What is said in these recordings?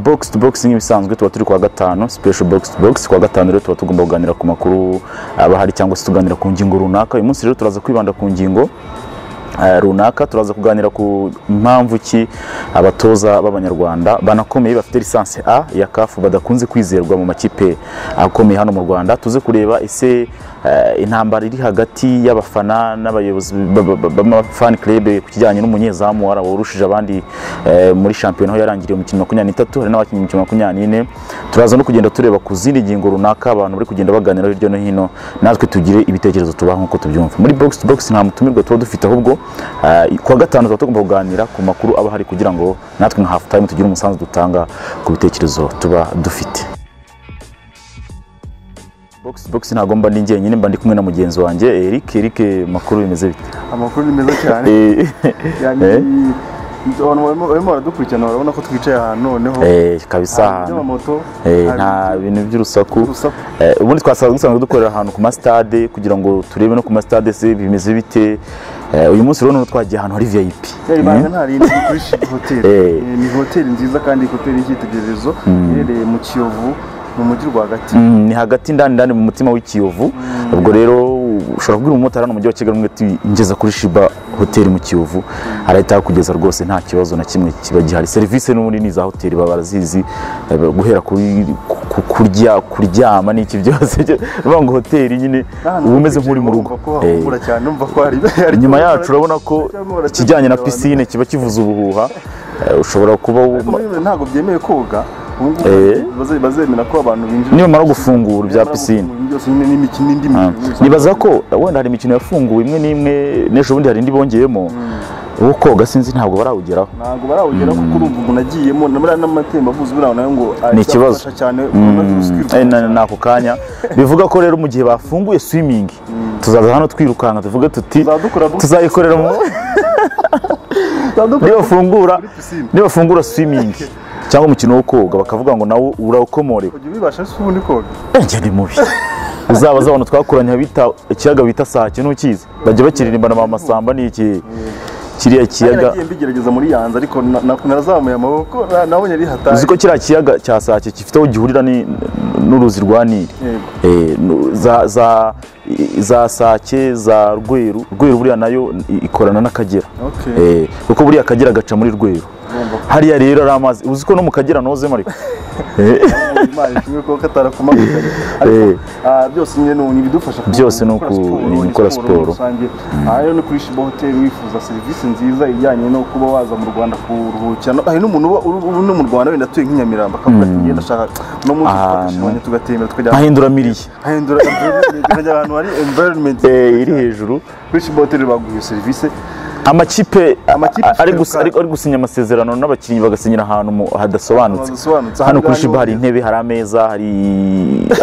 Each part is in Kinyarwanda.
box to box nk'ibisanzwe tuba turi kuwa gatanu special box to box kuwa gatanu rero tuba tugomba kuganira ku makuru aba ahari cyangwa se tuganira ku ngingo runaka uyu munsi rero turaza kwibanda ku ngingo eh, runaka turaza kuganira ku mpamvu ki abatoza b'abanyarwanda banakomeye bafite lisansi a ya kafu badakunze kwizerwa mu makipe akomeye hano mu rwanda tuze kureba ese eh, intambara iri hagati y'abafana n'abayobozi b'amafani club ku kijyanye n'umunyezamu wari warushije abandi eh, muri shampiyona aho yarangiriye umukino makumyabiri n'itatu hari n'abakinnye umukino makumyabiri n'ine turaza no kugenda tureba ku zindi ngingo runaka abantu bari kugenda baganira hirya no hino natwe tugire ibitekerezo tubaha nk'uko tubyumva muri box to box nta mutumirwa tuba dufite ahubwo eh, kuwa gatanu tuba tugomba kuganira ku makuru aba ahari kugira ngo natwe nka half time tugire umusanzu dutanga ku bitekerezo tuba dufite box to box ntabwo mba ndi njyenyine mba ndi kumwe na mugenzi wanjye Eric Eric makuru bimeze bite amakuru ni meza cyane Eh, Yani, Eh? abantu barimo- barimo baradukurikirana urabona ko twicaye ahantu noneho eh, kabisa hari ahantu amamoto Eh, hari nta bintu by'urusaku urusaku Eh, ubundi twasanzwe dusanzwe dukorera ahantu ku masitade kugira ngo turebe no ku masitade se bimeze bite Eh, uyu munsi rero noneho twagiye ahantu hari vip yari Mm. banga ntari indi kuri Ship Hotel Eh. Eh, ni hoteli nziza kandi hoteli y'icyitegererezo iherereye mu Kiyovu mu mujyi rwagati Mm, ni hagati ndani ndani mu mutima w'ikiyovu ubwo rero ushobora kubwira umumotari hano mu mujyi wa kigali umwe ati ngeza kuri shiba hoteli mu kiyovu arahita akugeza rwose nta kibazo na kimwe kiba gihari serivisi n'ubundi ni iza hoteli baba barazizi eh, guhera kuri ku- kurya kuryama n'iki byose bivuga ngo hoteli nyine N'ahantu uba umeze twicaye nk'uri mu rugo urumva ko Eh. hahumura cyane umva ko hari hari- inyuma yacu urabona ko Cyangwa barategura ikijyanye na abantu. pisine kiba kivuze ubuhuha Eh, ushobora kuba Ariko muri ntabwo byemewe koga ubu ngubu Eh. baze- bazemera ko abantu binjira nibamara gufungura ibya pisine byose nyine n'imikino indi mikino nibaza ko wenda hari imikino yafunguwe imwe n'imwe n'ejo bundi hari indi bongeyemo uwo koga sinzi ntabwo barawugeraho ntabwo barawugera kuko urumva umuntu agiyemo na buriya n'amatembabuzi buriya nawe ngo azafasha ikibazo. cyane Mm, eh, na- ni ako kanya bivuga ko rero mu gihe bafunguye swimming tuzaza hano twirukanka tuvuge tuti zadukora tuzayikorera mu nibafungura nibafungura swimming cyangwa umukino wo koga bakavuga ngo nawo urawukomorewe ujya ubibasha se ubundi koga njye ni mubi uzabaza abantu twakuranye abita ikiyaga bita sake ntukizi bajya bakiririmbana ba masamba ni iki kiriya kiyaga nagiye mbigerageza muri yanze ariko na- na- narazamuye amaboko na- nabonye ari hatari uzi ko kiriya kiyaga cya sake gifite aho gihurira ni- n'uruzi rwa nili Yego. Eh, nu- za za i- za sake za rweru rweru buriya nayo i- ikorana n'akagera Okay. Eh, kuko buriya akagera gaca muri rweru Urumva ko hariya rero ari amazi uzi ko no mu kagera nozemo ariko Eh, Imana ishimwe ko katarakumanikanye ariko Eh. ah, byose nyine ni ni ibidufasha ku- Byose ni uku- ni ugukora siporo. muri rusange aha rero ni kuri Shiba Hotel wifuza serivisi nziza ijyanye no kuba waza mu Rwanda kuruhukira no- hari n'umuntu uba uri- uri no mu Rwanda wenda atuye nk'inyamirambo akavuga ati ngenda ashaka no munsi Ahantu. twakashimanye tugatembera tukajya ahindura miriye ahindura environment tukajya ahantu hari environment Eh, iri hejuru kuri Shiba Hotel baguha iyo serivisi amakipe Amakipe ari ashobora gusi- ari- ari gusinya amasezerano n'abakinnyi bagasinyira ahantu mu- hadasobanutse hadasobanutse. hano kuri Ahangaha shiba hari niho- intebe hari ameza hari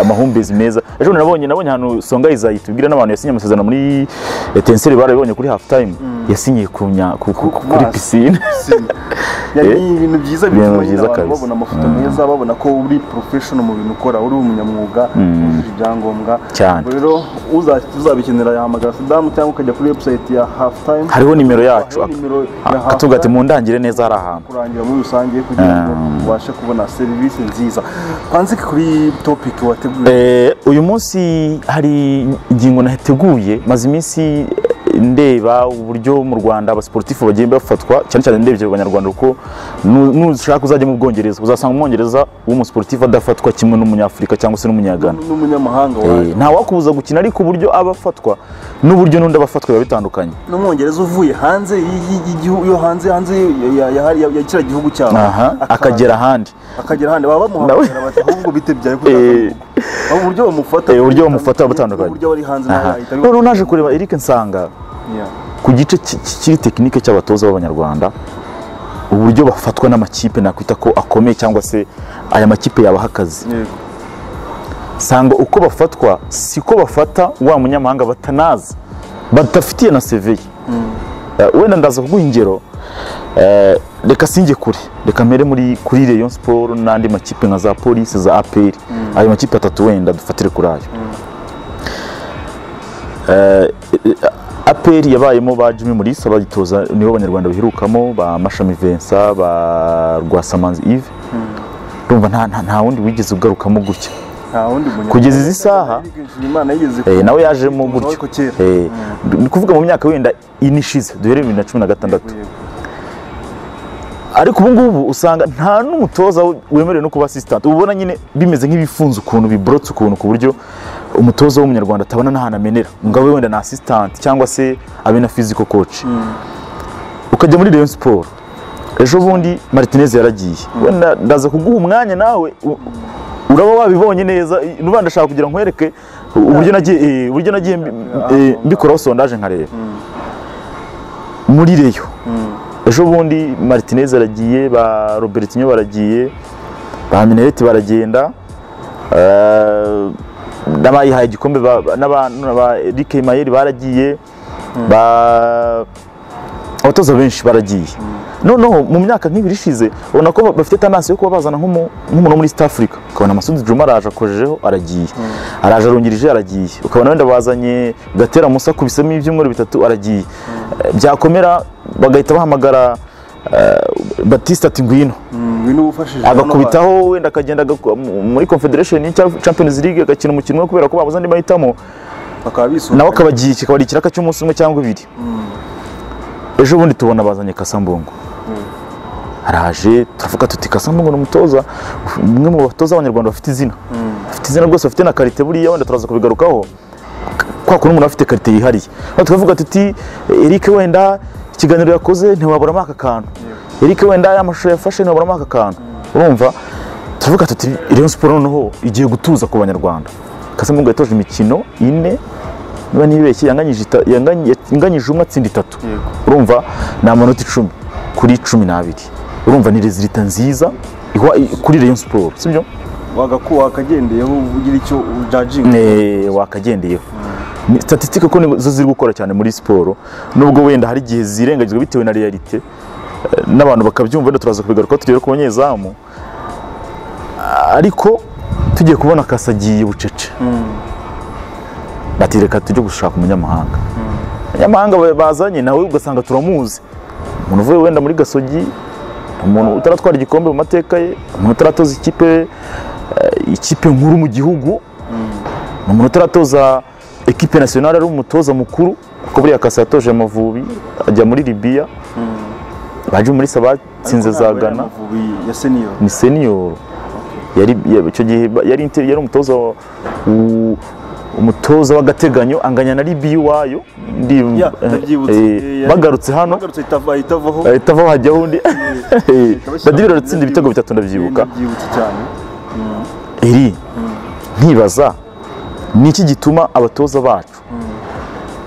amahumbezi meza ejo bundi nabonye nabonye ahantu songa izayi tubwira n'abantu yasinye amasezerano muri etenseri barabibonye kuri hafu tayime yasinyiye ku nya- ku- ku- Ku kuri mazi. pisine pisine Yani Eh, ni ibintu byiza ibintu bituma nyine byiza abantu kabisa. babona amafoto meza babona ko uri professional mu bintu ukora uri umunyamwuga wujuje ibyangombwa Cyane. Ubwo rero uza- uzabikenera yahamagara Sadamu cyangwa ukajya kuri website ya halftime hariho nimero yacu Hariho nimero ya ak- atubwira ati Halftime mundangire neza hari ahantu kurangira muri rusange kugira ngo ubashe kubona serivisi nziza twanzike kuri topic wateguye Eh, uyu munsi hari ingingo nateguye maze iminsi eh, ndeba uburyo mu rwanda abasiporutifu bagiye bafatwa cyane cyane ndebye abanyarwanda kuko nu- nushaka uzajya mu bwongereza uzasanga umwongereza w'umusiporutifu adafatwa kimwe n'umunyafurika cyangwa se n'umunyagana n'umunyamahanga Eh, waje nta wakubuza gukina ariko uburyo aba afatwa n'uburyo n'undi aba afatwa biba bitandukanye n'umwongereza uvuye hanze y- y- y'igihugu yo hanze hanze ya- ya- ya- ya ya kiriya gihugu cyabo aha Akaza. akagera ahandi akagera ahandi baba bamuhamagara bati ahubwo bitebyaye ko Eh. aho uburyo bamufata Eh, uburyo bamufata butandukanye. uburyo bari hanze Aha. n'ahahita noneho naje kureba eric nsanga Yeah. ku gice ki- ki- kiri tekinike cy'abatoza b'abanyarwanda uburyo bafatwa n'amakipe nakwita ko akomeye cyangwa se aya makipe yabaha akazi Yego. sanga uko bafatwa siko bafata wa munyamahanga batanazi badafitiye na seveye Eh, wenda ndaza kuguha ingero eh, reka singe kure reka mpere muri kuri Rayon Sport n'andi makipe nka za polisi za APR ayo makipe atatu wenda dufatire kuri ayo Eh, eh, APR yabayemo ba Jimmy Mulisa bagitoza nibo abanyarwanda baherukamo ba Mashami Vincent ba Rwasamanzi Yves urumva nta- nta- nta wundi wigeze ugarukamo gutya nta wundi munyarwanda Kugeza izi saha, imana yigeze Eh, nawe yajemo umuntu wari gutyo kera. Eh, ni kuvuga mu myaka wenda ine ishize duhereye bibiri na cumi na gatandatu ariko ubu ngubu usanga nta n'umutoza wemerewe no kuba asisitanti uba ubona nyine bimeze nk'ibifunze ukuntu biborotse ukuntu ku buryo umutoza w'umunyarwanda atabona n'ahantu amenera ngo abe wenda na asisitanti cyangwa se abe na fiziko koci ukajya muri Rayon siporo ejo bundi maritineze yaragiye wenda ndaza kuguha umwanya nawe u- uraba wabibonye neza nuba ndashaka kugira ngo nkwereke uburyo nagiye eh, uburyo nagiye mbi- eh, mbikoraho sondaje nkareba muri reyo ejo bundi maritineze aragiye ba robertinho baragiye ba minereti baragenda eh, n'abayihaye igikombe ba- ba- n'abantu ba erike mayeri baragiye ba abatoza benshi baragiye noneho mu myaka nk'ibiri ishize ubona ko bafite tanasi yo kuba bazana nk'umu- nk'umuntu wo muri east africa ukabona amasudi juma araje akojejeho aragiye araje arungirije aragiye ukabona wenda bazanye gatera musa kubisemo ibyumweru bitatu aragiye Eh, byakomera bagahita bahamagara eh, batista ati ngwino ngwino wufashije agakubitaho wenda akagenda agaku- mu- muri confederation cyangwa champions league agakina umukino umwe kubera ko babuze andi mahitamo bakaba bisunga nawe akabagiye kikaba ari ikiraka cy'umunsi umwe cyangwa ibiri ejo bundi tubona bazanye kasambungo araje turavuga tuti kasambungo ni umutoza umwe mu batoza abanyarwanda bafite izina bafite izina rwose bafite na karite buriya wenda turaza kubigarukaho kwa kuntu umuntu aba afite karite yihariye Hano tukavuga tuti Eric wenda ikiganiro yakoze ntiwaburamo aka kantu Eric wenda aya mashusho yafashe ntiwaburamo aka kantu urumva turavuga tuti Rayon Sport noneho igiye gutuza ku banyarwanda kasambungo yatoje imikino ine niba nibeshye yanganyije ita- yanganye- yanganyije umwe atsinda itatu Yego. urumva ni amanota icumi kuri cumi n'abiri urumva ni rezilita nziza iwa- i- kuri Rayon Sport sibyo wagakuba wakagendeyeho ugira icyo ujajinga Eh, wakagendeyeho Ni statistique ko nizo ziri gukora cyane muri siporo nubwo wenda hari igihe zirengagizwa bitewe na realite eh, n'abantu bakabyumva wenda turaza kubigaruka tugere ku banyezamu ariko tugiye kubona kasagiye bucece bati reka tujye gushaka umunyamahanga abanyamahanga ba- bazanye nawe ugasanga turamuzi umuntu uvuye wenda muri gasogi umuntu utaratwara igikombe mu mateka ye umuntu utaratoza ikipe eh, ikipe nkuru mu gihugu ni umuntu utaratoza ekipe nasiyonari ari umutoza mukuru kuko buriya kasa yatoje amavubi ajya muri libiya baje muri saba batsinze za gana amavubi ya senior ni senior yari ya- icyo gihe ba- yari inte- yari umutoza wa- u- umutoza w'agateganyo anganya na libiya iwayo ndi- Ya, eh, ndabyibutse. eh, Eh, yari- bagarutse hano bagarutse itava itavaho ahita ava hajyaho undi badiri baratsinda ibitego bitatu ndabyibuka byibutse cyane iri nkibaza ni iki gituma abatoza bacu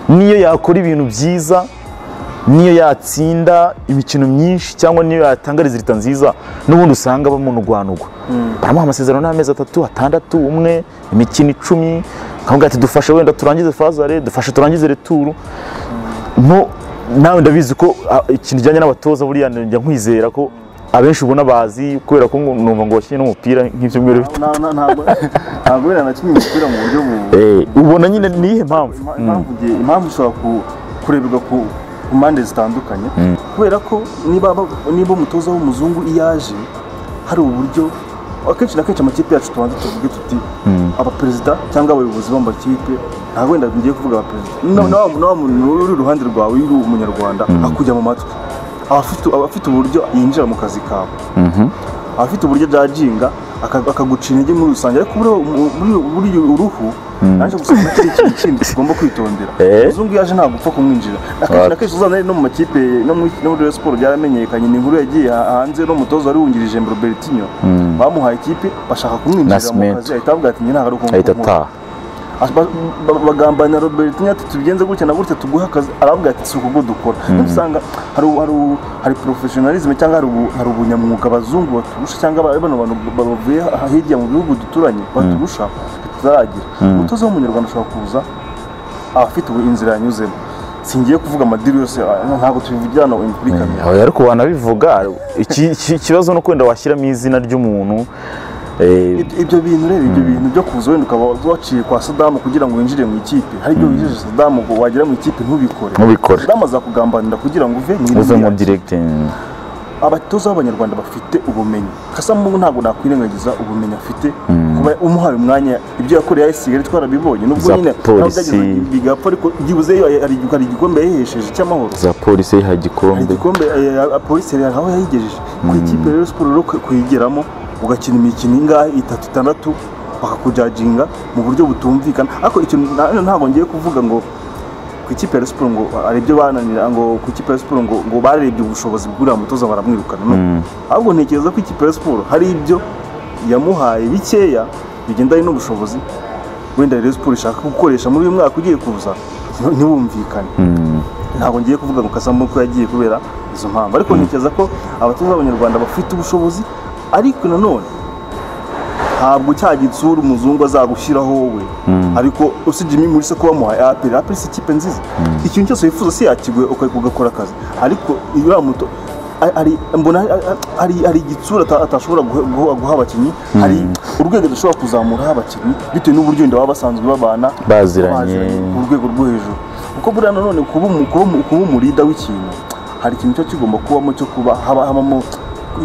niyo yakora ibintu byiza niyo yatsinda imikino myinshi cyangwa niyo yatanga rezilita nziza n'ubundi usanga bamunugwanugwa baramuha amasezerano n'amezi atatu atandatu umwe imikino icumi bakavuga ati dufashe wenda turangize fazare dufashe turangize returu nko nawe ndabizi ko ah, ikintu kijyanye n'abatoza buriya njya nkwizera ko abenshi ubona bazi kubera ko numva ngo wakinnye n'umupira nk'ibyumweru bitatu Na- na- ntabwo ntabwo wenda nakinnye umupira mu buryo bu Eh, ubona nyine ni iyihe mpamvu Ima- impamvu igihe- impamvu ishobora ku- kureberwa ku ku mpande zitandukanye kubera ko niba aba- niba umutoza w'umuzungu iyo aje hari uburyo akenshi na kenshi amakipe yacu tubanza tuvuge tuti abaperezida cyangwa abayobozi b'amakipe ntabwo wenda ngiye kuvuga abaperezida Na- na wa- na wa muntu uri iruhande rwawe uri umunyarwanda akujya mu matwi aba afite- aba afite uburyo yinjira mu kazi kawe aba afite uburyo ajajinga aka- akaguca intege muri rusange ariko buriya umu- buriya- buriya uruhu naje gusanga kiri ikintu kindi tugomba kwitondera Eh. umuzungu iyo aje ntabwo upfa kumwinjira akenshi na kenshi uzana no mu makipe no muri no muri Rayon Sports byaramenyekanye ni inkuru yagiye ha- hanze n'umutoza wari wungirije Robertinho bamuhaye ikipe bashaka kumwinjira mu Nascimento. kazi ahita avuga ati njye ntabwo ari ahita ukuntu ataha bagambana Robertinho ati tubigenze gutya na gutya tuguhe akazi aravuga ati si uko dukora niba usanga hari hari hari professionalism cyangwa hari ubu- hari ubunyamwuga abazungu baturusha cyangwa ba- bano bantu ba- bavuye aha- hirya mu bihugu duturanye baturusha tutaragira umutoza w'umunyarwanda ashobora kuza aba afite ubu inzira yanyuzemo singiye kuvuga amadiri yose ah, ntabwo tubivugira hano kuri kamera Aho ariko wanabivuga iki- iki- ikibazo ni uko wenda washyiramo izina ry'umuntu eh, Ibyo- ibyo bintu rero ibyo bintu byo kuza wenda ukaba waciye kwa Saddam kugira ngo winjire mu ikipe hari ibyo wijeje Saddam ngo wagera mu ikipe ntubikore Ntubikore. Saddam azakugambanira kugira ngo uve mu uve iriya mu directing abatoza b'abanyarwanda bafite ubumenyi kasamu ntabwo nakwirengagiza ubumenyi afite kuba umuhaye umwanya ibyo yakoreye AS Kigali twarabibonye nubwo Za nyine polisi. bigapfa ariko byibuze hari hari igikombe yahesheje cy'amahoro za polisi yiha hari igikombe igikombe eh, ya- polisi yari aho yayigejeje ku ikipe rero siporo rero kuyigeramo ugakina imikino ingahe itatu itandatu bakakujaginga mu buryo butumvikana ariko ikintu na- ntabwo ngiye kuvuga ngo ku ikipe ya Rayon siporo ngo hari ibyo bananira ngo ku ikipe ya Rayon siporo ngo ngo barebye ubushobozi bw'uriya mutoza baramwirukana no ahubwo ntekereza ko ikipe ya Rayon siporo hari ibyo yamuhaye bikeya bigendanye n'ubushobozi wenda Rayon siporo ishaka gukoresha muri uyu mwaka ugiye kuza ntiwumvikane ntabwo ngiye kuvuga ngo kasambu ko yagiye kubera izo mpamvu ariko ntekereza ko abatoza b'abanyarwanda bafite ubushobozi ariko nanone ntabwo cya gitsura umuzungu azagushyiraho wowe ariko usibye imwe muri se kuba muhaye aperi aperi si ikipe nziza ikintu cyose wifuza si yakiguhe uka- ugakora akazi ariko uriya muto ari- ari- mbona ari- ari- hari igitsura ata- atashobora guhe- guha guha abakinnyi hari urwego dushobora kuzamuraho abakinnyi bitewe n'uburyo wenda baba basanzwe babana Baziranye. ku rwego rwo hejuru kuko buriya nanone kuba umu- kuba umu- kuba umurida w'ikintu hari ikintu cyo kigomba kubamo cyo kuba haba habamo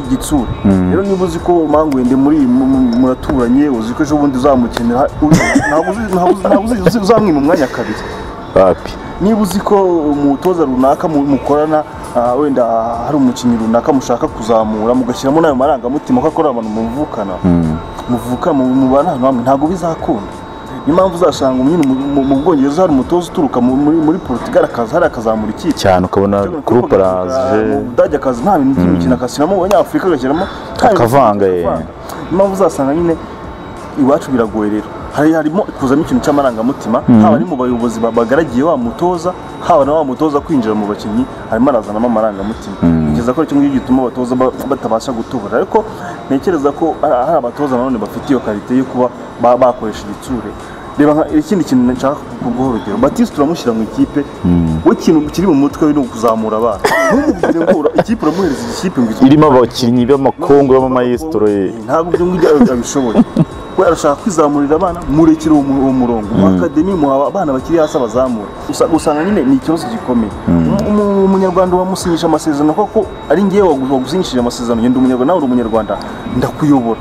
igitsura rero niba uzi ko mangu wende muri mu- mu- muraturanye uzi ko ejo bundi uzamukenera uzi- ntabwo uzi- ntabwo uzi- ntabwo uzi- uzi- uzamwima umwanya kabiri bapi niba uzi ko umutoza runaka mu- mukorana ah, wenda hari umukinnyi runaka mushaka kuzamura mugashyiramo n'ayo marangamutima ko akorera abantu muvukana muvuka mu- mubana ahantu hamwe ntabwo bizakunda niyo mpamvu uzasanga nyine mu- mu- mu bwongereza hari umutoza uturuka mu- muri muri portugal akaza hariya akazamura ikipe cyane ukabona groupe araje budage akazi nta bintu by'imikino akashyiramo abanyafurika agashyiramo nta bintu Akavanga, by'imikino eh. akavanga. Niyo mpamvu uzasanga nyine iwacu biragoye rero hari harimo kuzamo ikintu cy'amarangamutima haba ari mu bayobozi ba- bagaragiye wa mutoza haba na wa mutoza kwinjira mu bakinnyi harimo arazanamo amarangamutima ntekereza ko ari kimwe gituma abatoza ba- batabasha gutubura ariko ntekereza ko hari hari abatoza nanone bafite iyo karite yo kuba ba- bakoresha igitsure reba nka- ikindi kintu nshaka kuguha urugero batiste uramushyira mu ikipe we ikintu kiri mu mutwe we ni ukuzamura abana ntumubwire ngo ura- ikipe uramuhereza ikipe ngo ikipe irimo abakinnyi b'amakungu b'amamayesitoro ntabwo ibyo ngibyo abishoboye we arashaka kwizamurira abana murekere uwo mu- uwo murongo mu akademi muha abana bakiri hasi abazamura Usa- usanga nyine ni ikibazo gikomeye Umu- umu- umunyarwanda wamusinyisha amasezerano kuko ari ngewe wagu- wagusinyishije amasezerano ngenda umunyarwanda nawe uri umunyarwanda ndakuyobora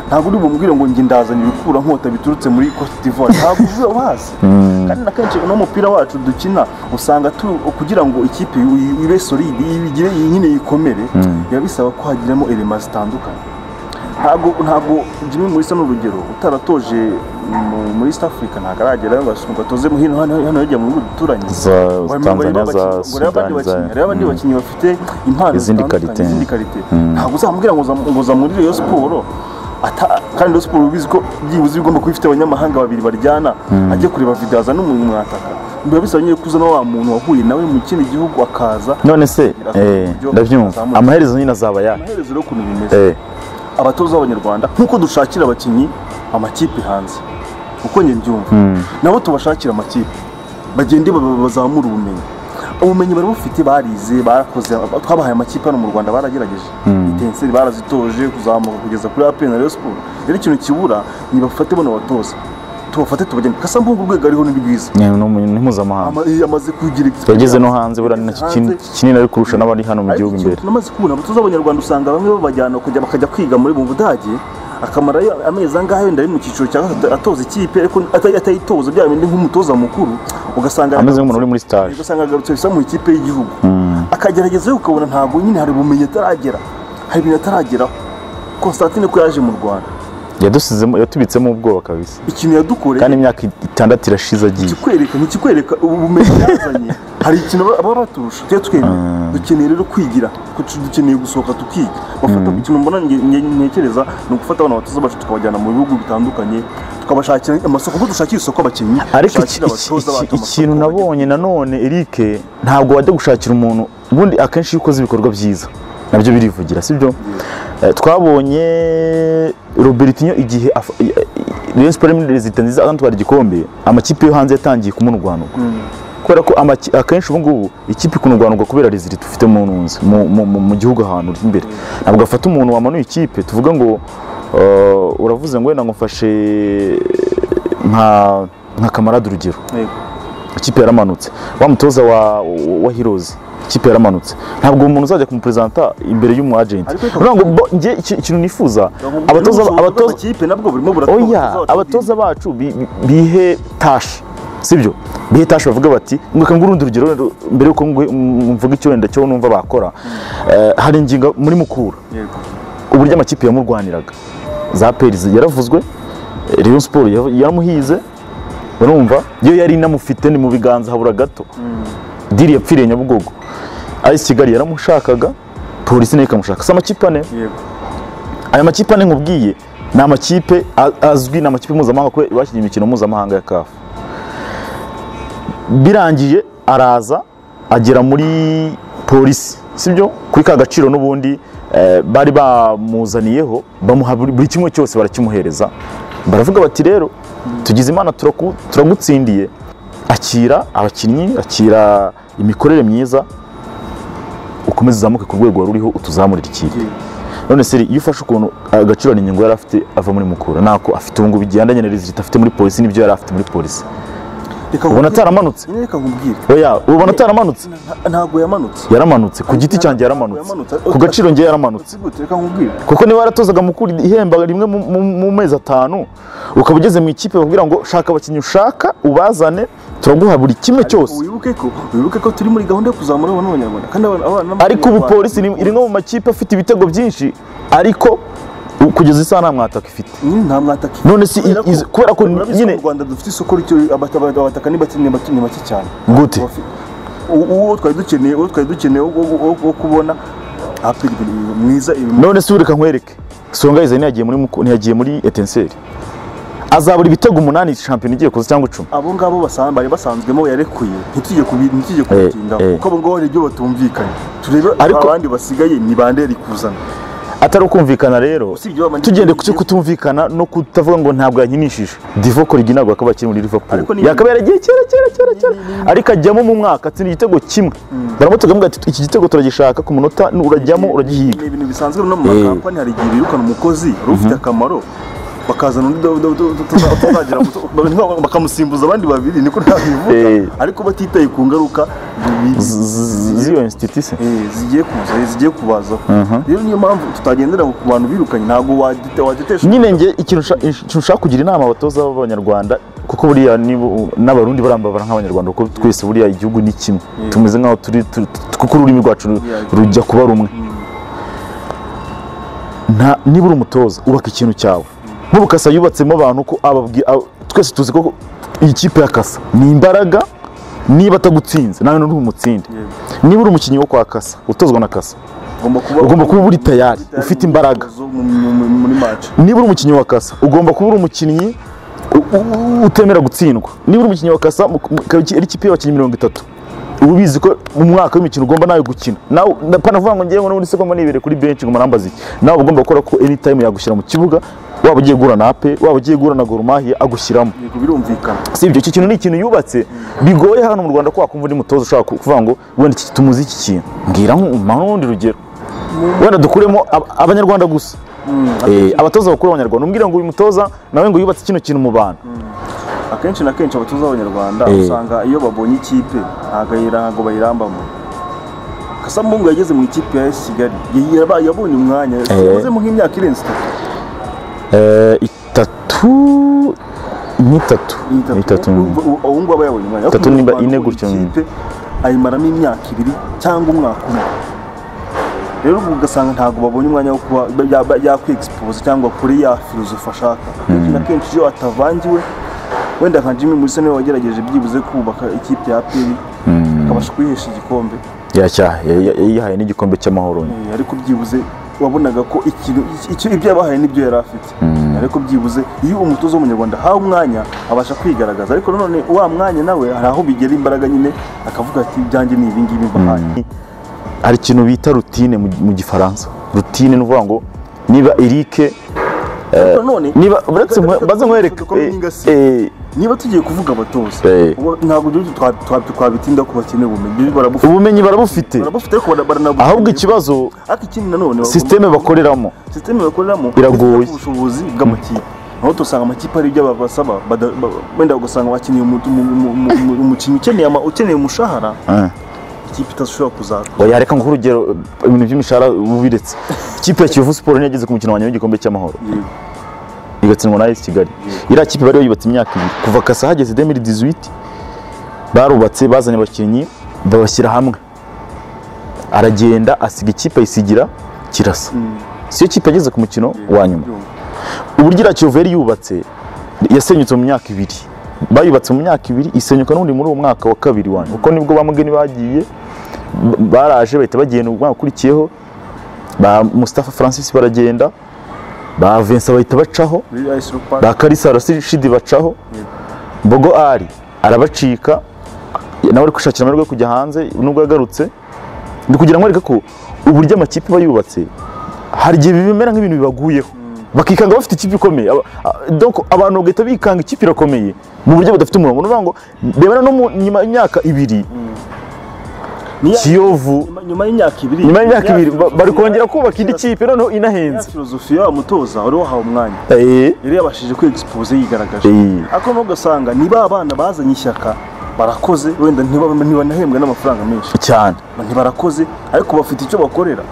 ntabwo uri bumubwire ngo njye ndazana ibikura nkota biturutse muri Cote d'Ivoire ntabwo uzi ubazi kandi na kenshi n'umupira wacu dukina usanga tu- kugira ngo ikipe i- ibe solide igire nyine yikomere biba bisaba ko hagiramo elema zitandukanye ntabwo ntabwo Jimmy Mulisa ni urugero utaratoje mu- muri East Africa ntabwo aragera ngo asunika atoze mu hino hano hano yajya mu bihugu duturanye za Tanzania za abandi Sudani za bakinnyi hari abandi bakinnyi bafite impano Izindi zitandukanye, karite. izindi karite ntabwo uzamubwira ngo uzam- ngo uzamurire iyo siporo ata- kandi iyo siporo ubizi ko byibuze bigomba kuba ifite abanyamahanga babiri baryana ajye kureba videwo azana umuntu mwataka biba bisaba nyine ko uzana wa muntu wahuye nawe mu kindi gihugu akaza none se eh, ndabyumva amaherezo nyine azaba ya amaherezo rero ukuntu bimeze eh, abatoza b'abanyarwanda nk'uko dushakira abakinnyi amakipe hanze uko njye mbyumva nabo tubashakira amakipe bagende ba- ba- bazamure ubumenyi ubumenyi bari bufite barize barakoze twabahaye amakipe hano mu rwanda baragerageje intenseri barazitoje kuzamuka kugeza kuri apn na Rayon siporo rero ikintu kibura nibafate bano batoza tubafate tubagende kasambu urwego ariho ni rwiza ni ni- ni mpuzamahanga Ama- amaze kugira yageze no hanze buriya ni nacyo kin- Hanze. kinini ari kurusha n'abari hano mu Ariko gihugu ikintu imbere tunamaze kubona abatoza b'abanyarwanda usanga bamwe babajyana kujya bakajya kwiga muri mu budage akamarayo amezi angahe wenda ari mu cyiciro cya gatatu atoza ikipe ariko ata- atayitoza bya bindi nk'umutoza mukuru ugasanga ameze nk'umuntu uri muri stage ugasanga agarutse bisa mu ikipe y'igihugu akageragezayo ukabona ntabwo nyine hari ubumenyi ataragera hari ibintu atarageraho Constantine ko yaje mu Rwanda yadusizemo yatubitsemo ubwoba kabisa ikintu yadukoreye kandi imyaka itandatu irashize agiye ikikwereka ntikikwereka ubumenyi yazanye hari ikintu baba- baba baturusha tujya twemera dukeneye rero kwigira ku- dukeneye gusohoka tukiga bafata ikintu mbona nge- nge- ntekereza ni ugufata abana batoza bacu tukabajyana mu bihugu bitandukanye tukabashakira amasoko kuko dushakira isoko abakinnyi ariko iki- iki- dushakira abatoza bacu iki- amasoko ikintu bagira- nabonye nanone Eric ntabwo wajya gushakira umuntu ubundi akenshi iyo ukoze ibikorwa byiza nabyo birivugira sibyo Eh, twabonye Robertinho igihe af- i- i- Rayon Sports muri resita nziza atwara igikombe amakipe yo hanze yatangiye kumurwanura kubera ko amaki- akenshi ubu ngubu ikipe ikunurwanurwa kubera resita ufite mu nunzi mu- mu- mu- mu gihugu ahantu uri imbere ntabwo afata umuntu wamanuye ikipe tuvuga ngo eh, uravuze ngo wenda ngo mfashe nka nka kamarade urugero Yego. ikipe yaramanutse wa mutoza wa, wa Heroes ikipe yaramanutse ntabwo umuntu uzajya kumuperezanta imbere y'umu agenti Ariko- urabona ngo bo- njye iki- ikintu nifuza abatoza abatoza abatoza nabwo burimo oya abatoza bacu bi- bi- bihe tashi sibyo bihe tashi bavuga bati ngo reka nguhe urundi urugero wenda mbere yuko nguhe- m- mvuga icyo wenda cyo numva bakora Eh, hari ingingo muri mukura yego uburyo amakipe yamurwaniraga za peri yaravuzwe eh, rayon siporo yaramuhize urumva yo yari inamufite ni mu biganza habura gato diri yapfiriye nyabugogo ayisi kigali yaramushakaga polisi nayo ikamushaka si amakipe ane yego aya makipe ane nkubwiye ni amakipe a- azwi ni amakipe mpuzamahanga kuko bakinnye imikino mpuzamahanga ya kafu birangiye araza agera muri polisi sibyo kuri ka gaciro n'ubundi eh, bari bamuzaniyeho bamuha buri buri kimwe cyose barakimuhereza baravuga bati rero tugize imana turaku- turagutsindiye akira abakinnyi akira imikorere myiza ukomeze uzamuke ku rwego wari uriho utuzamurire ikipe yego none seri iyo ufashe ukuntu agaciro ni yari afite ava muri mukura ntako afite ubu ngubu igendanye na rezilita afite muri polisi n'ibyo yari afite muri polisi reka ubona nkubwire- ataramanutse nyine reka nkubwire oya ubona ataramanutse Nta- ntago yamanutse yaramanutse ku giti cyanjye yaramanutse ku gaciro njye yaramanutse si gute reka nkubwire kuko niba yaratozaga mukura ihemba rimwe mu- mu- mu mezi atanu ukaba ugeze mu ikipe bakubwira ngo shaka abakinnyi ushaka ubazane turaguha buri kimwe cyose wibuke ko wibuke ko turi muri gahunda yo kuzamura abana b'abanyarwanda kandi abana abana ariko ubu polisi ni rimwe mu makipe afite ibitego byinshi ariko u- kugeza isaha nta mwataka ifite nyine nta mwataka none si i- izi- kubera ko Urabizi nyine ko mu Rwanda dufite isoko ricyo abataka ni bake ni bake ni bake cyane Gute? Abafite- u- uwo twari dukeneye uwo twari dukeneye wo- wo- wo wo kubona apeli mwiza ibi none se ureka nkwereke songa izina yagiye muri Muku- ntiyagiye muri etenseri azabura ibitego umunani shampiyona igiye kuza cyangwa icumi abo ngabo basan- bari basanzwemo yarekuye ntitujye kubi- ntitujye kubitinda eh. kuko abo ngabo hari ibyo batumvikanye turebe Ariko- abandi basigaye ni bande yari kuzana atari ukumvikana rero Usibye wa- tugende ku cyo kutumvikana no kutavuga ngo ntabwo yankinishije divo korigi ntabwo akaba akiri muri liverpool Ariko ni- yakabaye yaragiye kera kera kera kera Ni- ni- ariko ajyamo mu mwaka atsinda igitego kimwe baramutega bamubwira ati iki gitego turagishaka ku munota ni urajyamo uragihiga ni ibintu bisanzwe no mu makampani hari igihe birukana umukozi wari ufite akamaro bakazana undi do- do- do- tuza- tuzagira muto- ba- bakamusimbuza abandi babiri niko ntabivuga Eh. ariko batitaye ku ngaruka bi- bi- Z- z- z'iyo institution eh, zigiye kuza eh, zigiye kubazaho rero niyo mpamvu tutagendera ku bantu birukanye ntabwo wadete- wadetesha nyine nge ikintu nshaka- ikintu nshaka kugira inama abatoza b'abanyarwanda kuko buriya nibo- n'abarundi barambabara nk'abanyarwanda kuko twese buriya igihugu ni kimwe tumeze nk'aho turi tu- tu- kuko ururimi rwacu ru- Yeah. rujya kuba rumwe Nta- niba uri umutoza ubaka ikintu cyawe nk'ubu kasa yubatsemo abantu ko ababwi- ab- twese tuzi ko iyi kipe ya kasa ni imbaraga niba atagutsinze nawe ntumutsinde niba uri umukinnyi wo kwa kasa utozwa na kasa ugomba kuba ugomba kuba uri tayari ufite imbaraga mu- mu- mu- muri match niba uri umukinnyi wa kasa ugomba kuba uri umukinnyi u- u- utemera gutsindwa niba uri umukinnyi wa kasa mu- mu- ikaba iki- ari ikipe y'abakinnyi mirongo itatu uba ubizi ko mu mwaka w'imikino ugomba nawe gukina nawe panavuga ngo ngewe n'ubundi se ngomba nibere kuri benshi ngo marambaze iki nawe uba ugomba gukora ko anytime yagushyira mu kibuga waba ugiye guhura na ape waba ugiye guhura na gorumahiya agushyiramo yego birumvikana si ibyo iki kintu ni ikintu yubatse bigoye hano mu rwanda ko wakumva undi mutoza ushaka ku- kuvuga ngo wenda iki tumuzi iki kintu mbwira nk'urundi rugero wenda dukuremo ab- abanyarwanda gusa Eh, abatoza bakuru b'abanyarwanda umbwira ngo uyu mutoza nawe ngo yubatse kino kintu mu bantu akenshi na kenshi abatoza b'abanyarwanda Eh. usanga iyo babonye ikipe ntabwo ayira- ntabwo bayirambamo kasamungu yageze mu ikipe ya AS kigali ya- yaba- yabonye umwanya yagezemo nk'imyaka irenze Eh, itatu itatu ni itatu ni itatu Urumva- u- ubu ngubu aba yabonye umwanya Itatu Ariko nimba mu Rwanda ine ubonye gutyo. ikipe ayimaramo imyaka ibiri cyangwa umwaka umwe rero ubwo ugasanga ntabwo babonye umwanya wo kuba ya- ya- yakwiexpose cyangwa kuri ya filozofi ashaka Akenshi na kenshi iyo atavangiwe wenda nka jimmy mulisa niwe wagerageje byibuze kubaka ikipe ya aperi akabasha kuyihesha igikombe yacyaha yihaye n'igikombe cy'amahoro nyine. Eh, ariko byibuze wabonaga ko ikintu icyo ibyo yabahaye n'ibyo yari afite ariko byibuze iyo umutoza w'umunyarwanda ahawe umwanya abasha kwigaragaza ariko nanone wa mwanya nawe hari aho bigera imbaraga nyine akavuga ati ibyanjye ni ibingibi mbahaye hari ikintu bita rutine mu mu gifaransa rutine ni ukuvuga ngo niba erike ariko nanone niba uretse mwe- Reka- baze nkwereke reka dukore eh, n'ingasi. eh, niba tugiye kuvuga abatoza Eh. ubu ntabwo ibyo twa- twa- twabitinda ko bakeneye ubumenyi barabufite ubumenyi barabufite barabufite ariko bara- baranabukeneye. ahubwo ikibazo ariko ikindi nanone bagomba- sisiteme bakoreramo sisiteme bakoreramo Iragoye. ifite ubushobozi bw'amakipe aho dusanga amakipe hari ibyo babasaba bada- ba- wenda ugasanga bakeneye umu- umu- umu- umu- umukinnyi ukeneye ama- ukeneye umushahara ikipe itashobora kuzakora oya reka nguhe urugero ibintu by'imishahara ubiretse ikipe ya kiyovu siporo niyo yageze ku mukino wa nyuma w'igikombe cy'amahoro Yego. igatsindwa na esi kigali iriya kipe bari bayubatse imyaka ibiri kuva kasa hageze demiri dizuwiti barubatse bazanye abakinnyi babashyira hamwe aragenda asiga ikipe ayisigira kirasa siyo kipe yageze ku mukino wa nyuma uburyo iriya kiyovu yari yubatse yasenyutse mu myaka ibiri bayubatse mu myaka ibiri isenyuka n'undi muri uwo mwaka wa kabiri wanyu kuko nibwo ba mugeni bagiye b- baraje bahita bagenda umwaka ukurikiyeho ba Mustafa Francis baragenda ba Vincent bahita bacaho muri ayisi rupari ba Kalisa Rashidi bacaho Bogo Ali arabacika nawe ari kwishakira amahirwe yo kujya hanze nubwo yagarutse ni kugira ngo areke ko uburyo amakipe aba yubatse hari igihe bimera nk'ibintu bibaguyeho bakikanga bafite ikipe ikomeye Aba- a- donc abantu bagahita bikanga ikipe irakomeye mu buryo budafite umurongo ni ukuvuga ngo rebera no mu nyuma y'imyaka ibiri Ni ya- kiyovu nyuma- nyuma y'imyaka ibiri nyuma y'imyaka ya ibiri ba- filozofiya- bari kongera kubaka indi kipe noneho ya inahenze filozofiya wa mutoza wari wahawe umwanya Eh, yari yabashije kwegispoze yigaragaje Eh. ariko noneho ugasanga ni ba bana bazanye ishyaka barakoze wenda ntiba- ntibanahembwe n'amafaranga menshi cyane ntibarakoze ariko bafite icyo bakorera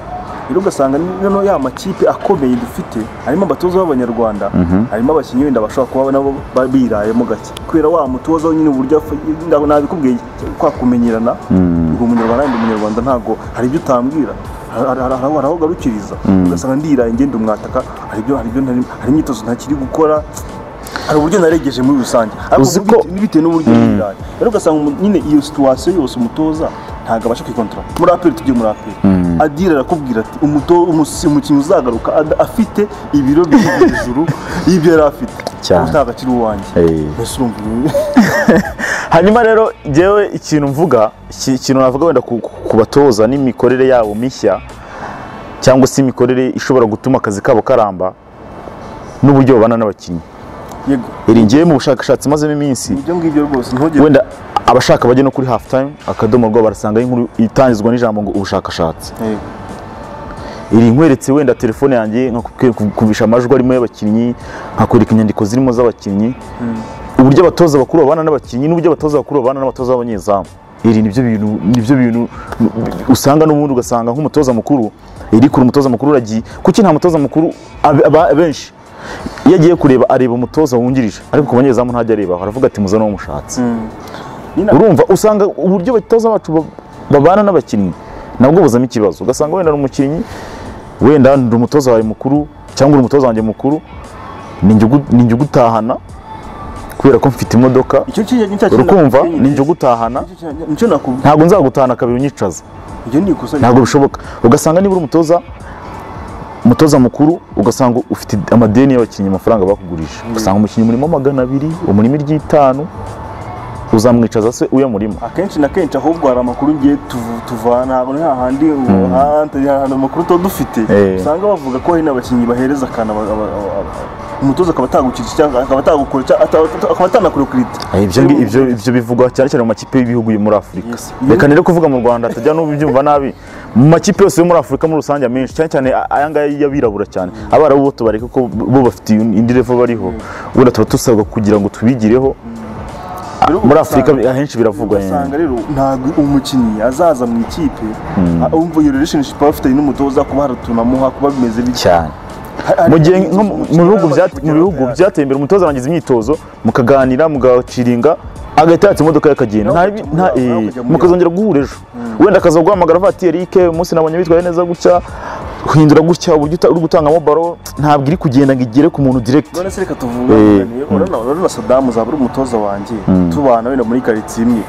rero ugasanga noneho ya makipe akomeye dufite harimo abatoza b'abanyarwanda harimo abakinnyi wenda bashobora kuba nabo ba- birayemo gake kubera wa mutoza we nyine uburyo afa- nda- nabikubwiye kwa kumenyerana ngo umunyarwanda ndi umunyarwanda ntabwo hari ibyo utambwira hari- hari- hari aho hari aho ugarukiriza ugasanga ndiraye ngenda umwataka hari ibyo hari ibyo ntari- hari imyitozo ntakiri gukora hari uburyo naregeje muri rusange ariko Uzi ko- bite- bitewe n'uburyo yiraye rero ugasanga umu- nyine iyo situwasiyo yose umutoza ntabwo abasha kwikontorora muri aperi tugiye muri aperi adira arakubwira ati "Umuto- umusi- umukinnyi uzagaruka ad- afite ibiro byo hejuru y'ibyo yari afite Cyane. Ubu ntabwo akiri uwanjye Eh. mbese urumva ibi- hanyuma rero njyewe ikintu mvuga iki- ikintu navuga wenda ku- ku batoza n'imikorere yabo mishya cyangwa se imikorere ishobora gutuma akazi kabo karamba n'uburyo babana n'abakinnyi yego iri ngewe mu bushakashatsi mazemo iminsi ibyo ngibyo rwose ntugire wenda abashaka bajya no kuri half time akadomo rwabo barasangaho inkuru itangizwa n'ijambo ngo ubushakashatsi Yego. iri nkweretse wenda telefone yanjye nkakubisha amajwi arimo y'abakinnyi nkakwereka inyandiko zirimo z'abakinnyi uburyo abatoza bakuru babana n'abakinnyi n'uburyo abatoza bakuru babana n'abatoza b'abanyezamu iri nibyo bintu nibyo bintu usanga n'ubundi ugasanga nk'umutoza mukuru iri kure umutoza mukuru uragiye kuki nta mutoza mukuru abe- aba- abenshi iyo agiye kureba areba umutoza wungirije ariko ku banyezamu ntajya areba aravuga ati muzane uwo mushatse Nyina- urumva usanga uburyo abatoza bacu ba- babana n'abakinnyi nabwo buzamo ikibazo ugasanga wenda ni umukinnyi wenda ndi umutoza wawe mukuru cyangwa uri umutoza wanjye mukuru ni njye ugu- ni njye ugutahana kubera ko mfite imodoka icyo kintu ni cya kintu urukumva nakugenyeje. ni njye ugutahana Icyo kintu- nicyo nakubwiye ntabwo nzagutahana kabiri unyicaza ibyo ni ikosa ntabwo bishoboka ugasanga niba uri umutoza umutoza mukuru ugasanga ufite amadeni y'abakinnyi amafaranga bakugurije ugasanga umukinnyi umurimo magana abiri umurimo iry'itanu uzamwicaza se uyamurimo akenshi na kenshi ahubwo hari amakuru ngiye tuvu- tuvana ntabwo ni hahandi umuhanda hari amakuru tuba dufite Eh. usanga bavuga ko hari n'abakinnyi bahereza akantu aba- aba- aba- umutoza akaba atagukiriza cyangwa akaba atagukora cyangwa ata- ata- akaba atanakurekurita Eh, ibyo ngi- ibyo ibyo bivugwa cyane cyane mu makipe y'ibihugu yo muri Afurika Yes. reka nire kuvuga mu Rwanda atajya n'ubyumva nabi mu makipe yose yo muri Afurika muri rusange menshi cyane cyane a- aya ngaya y'abirabura cyane abarabu bo tubareke ko bo bafite indi level bariho wenda tuba dusabwa kugira ngo tubigireho muri Afurika ahenshi biravugwa ugasanga rero ntabwo umukinnyi azaza mu ikipe a- wumva iyo relationship aba afitanye n'umutoza kuba hari utuntu amuha kuba bimeze bityo cyane Hari- hari- mu gihe nko mu umukinnyi mu bihugu yaba byate- azi mu kugera bihugu aho byateye imbere umutoza arangiza imyitozo mukaganira mugaciringa agahita yatsa imodoka ye akagenda nta Nawe bi- ukajya nta muri- nawe eh, ukajya muri- mukazongera guhura ejo wenda akaza guhamagara avuga ati Eric umunsi nabonye bitwaye neza gutya uhindura gutya uburyo uta- uri gutangamo baro ntabwo iri kugenda ngo igere ku muntu direct none se reka tuvuga Eh, tuganire, urabona urabona sadamu uzaba uri umutoza wanjye tubana wenda muri karitsiye imwe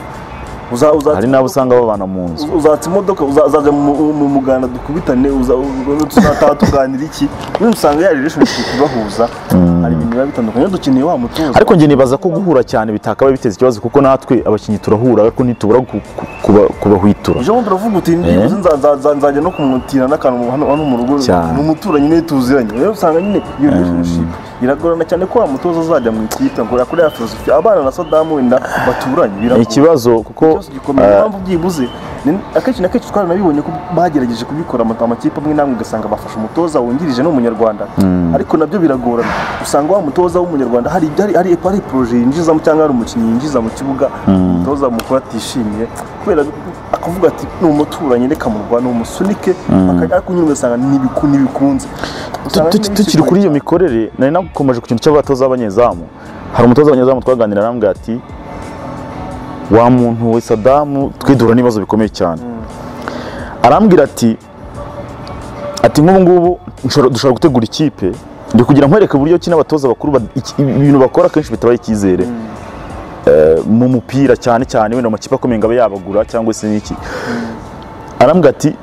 Uza- uza- hari n'abo usanga babana mu nzu uzatsa imodoka uza- uzajya mu mu muganda dukubitane uza- u- tuzataha tuganira iki nyine usanga ya relationship ibahuza hari ibintu biba bitandukanye rero dukeneye wa mutoza ariko njye nibaza ko guhura cyane bitakabaye biteza ikibazo kuko natwe abakinnyi turahura ariko ntitubura ku- ku- kuba- kubahwitura ejo bundi uravuga uti "Nibyibuze nza- nza- nza- nzajya no kumutira n'akantu hano hano mu rugo Cyane. ni umuturanyi niwe tuziranye rero usanga nyine iyo relationship iragorana cyane ko wa mutoza azajya mu ikipe ngo yakore ya filozofi abana na sadamu wenda baturanye ni biragorana ikibazo kuko cyose gikomeye niyo mpamvu byibuze ni- akenshi na kenshi twaranabibonye ko bagerageje kubikora ama- amakipe amwe n'amwe ugasanga bafashe umutoza wungirije n'umunyarwanda ariko nabyo biragorana usanga wa mutoza w'umunyarwanda hari ibyo hari hari hari poroje yinjizamo cyangwa hari umukinnyi yinjiza mu kibuga umutoza mukuru atishimiye kubera akavuga ati ni umuturanyi reka murwane umusunike akajya ariko nyine ugasanga n'ibiku n'ibikunze Usanga Tu- tu- n'ibisigo tukiri kuri iyo cyane. mikorere nari nakomeje ku kintu cy'abatoza b'abanyezamu hari umutoza w'abanyezamu twaganira arambwira ati wa muntu we sadamu twe duhura n'ibibazo bikomeye cyane arambwira ati ati nk'ubu ngubu nshobora- dushobora gutegura ikipe ndi kugira nkwereke uburyo ki n'abatoza bakuru bad- iki- ibintu bakora akenshi bitabaye icyizere Eh, mu mupira cyane cyane wenda mu makipe akomeye ngo abe yabagura cyangwa se n'iki arambwira ati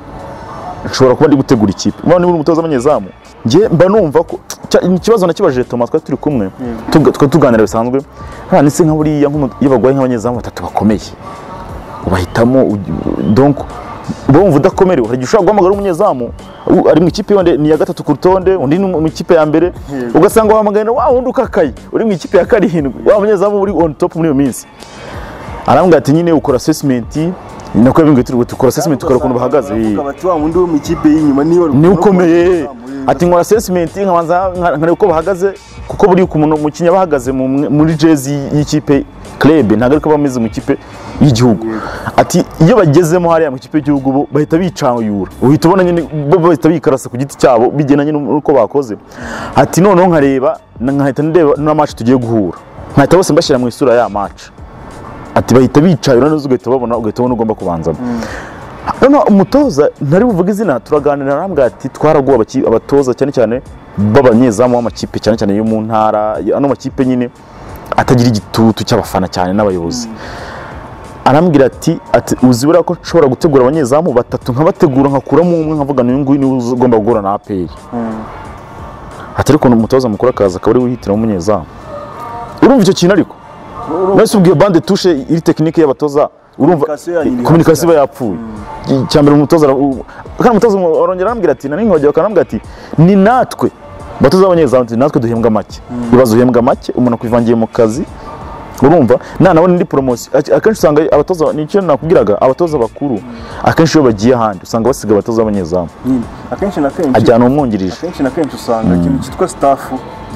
nshobora kuba ndi gutegura ikipe none niba uri umutoza w'abanyezamu njye mba numva ko cya- ikibazo nakibajije Thomas twari turi kumwe tuga- twari tuganira bisanzwe none se nka buriya nk'umu- iyo bagwaye nk'abanyezamu batatu bakomeye ubahitamo uj- donc uba wumva udakomerewe hari igihe ushobora guhamagara umunyezamu u- ari mu ikipe yonde ni iya gatatu ku rutonde undi ni mu ikipe ya mbere Yego. ugasanga wahamagaye na wa wundi ukakaye uri mu ikipe ya karindwi wa munyezamu uri on top muri iyo minsi arambwira ati nyine ukora assessment nako yabimbwiye turi dukora assessment tukora ukuntu bahagaze Baravuga bati wa wundi wo mu ikipe y'inyuma niwe wari- niwe ukomeye Yego. ati nkora assessment nkabanza nka- nkareba uko bahagaze kuko buriya umuntu umukinnyi aba ahagaze mu- muri jezi y'ikipe club ntabwo ariko bameze mu ikipe y'igihugu ati iyo bagezemo hariya mu ikipe y'igihugu bo bahita bicanyura uhita ubona nyine bo bahita bikarasa ku giti cyabo bigendanye n'uko bakoze ati noneho nkareba nkahita ndeba na match tugiye guhura nkahita bose mbashyira mu isura ya match ati bahita bicayura neza ugahita babona ugahita ubona ugomba kubanzamo noneho umutoza ntari buvuge izina turaganira arambwira ati twaraguha abaki- abatoza cyane cyane b'abanyezamu b'amakipe cyane cyane yo mu ntara ya- ano makipe nyine atagira igitutu cy'abafana cyane n'abayobozi arambwira ati ati uzi buriya ko nshobora gutegura abanyezamu batatu nkabategura nkakuramo umwe nkavuga n'uyu nguyu niwe ugomba guhura na aperi ati ariko umutoza mukuru akaza akaba ari we wihitiramo umunyezamu urumva icyo kintu ariko mwese ubwiye bande tushe iri tekinike y'abatoza urumva Communication yanyu iri komunikasiyo hasi iba yapfuye icyambere umutoza ara- u- kandi umutoza umu- arongera arambwira ati nani nkogera akanambwira ati ni natwe batoza abanyezamu ati natwe duhembwa make ibibazo uhembwa make umuntu akwivangiye mu kazi urumva nanabona indi poromosiyo Ak- akenshi usanga abatoza nicyo nakubwiraga abatoza bakuru akenshi iyo bagiye ahandi usanga basiga abatoza b'abanyezamu Nyine. akenshi na kenshi ajyana umwungirije akenshi na kenshi usanga ikintu cyitwa staff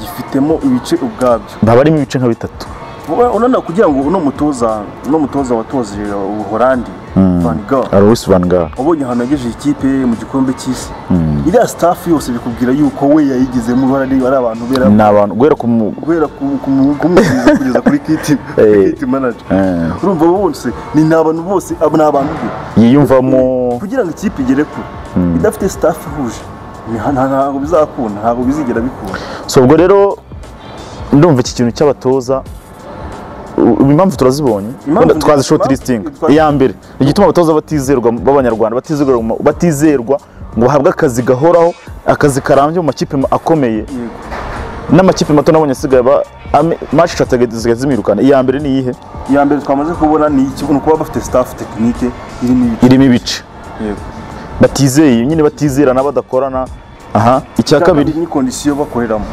gifitemo ibice ubwabyo baba arimo ibice nka bitatu Vuba- urabona kugira ngo uno mutoza uno mutoza watozeje ubuholandi van Gaal, arusi vanga wabonye ahantu yagejeje ikipe mu gikombe cy'isi iriya staff yose bikubwira yuko we yayigizemo uruhare ari ari abantu bera ni abantu guhera ku mu- guhera ku- ku mu- kumwigeza kugeza kuri kiti Eh. kiti manager Eh. urumva bose ni ni abantu bose abo ni abantu be yiyumvamo kugira ngo ikipe igere kure idafite staff ihuje ni- nta- ntabwo bizakunda ntabwo bizigera bikunda so ubwo rero ndumva iki kintu cy'abatoza u- impamvu turazibonye Impamvu wenda twazi nzi- short impamvu listing twa- iya mbere igituma abatoza batizerwa b'abanyarwanda batizerwa mu- batizerwa ngo bahabwe akazi gahoraho akazi karambye mu makipe ma- akomeye Yego. n'amakipe mato nabonye asigaye aba ame- match zisigaye zimwirukana iya mbere ni iyihe iya mbere twamaze kubona ni iki ni ukuba bafite staff tekinike irimo ibice irimo ibice Yego. batizeye nyine batizerana badakorana aha icya Icya kabiri ni kondisiyo bakoreramo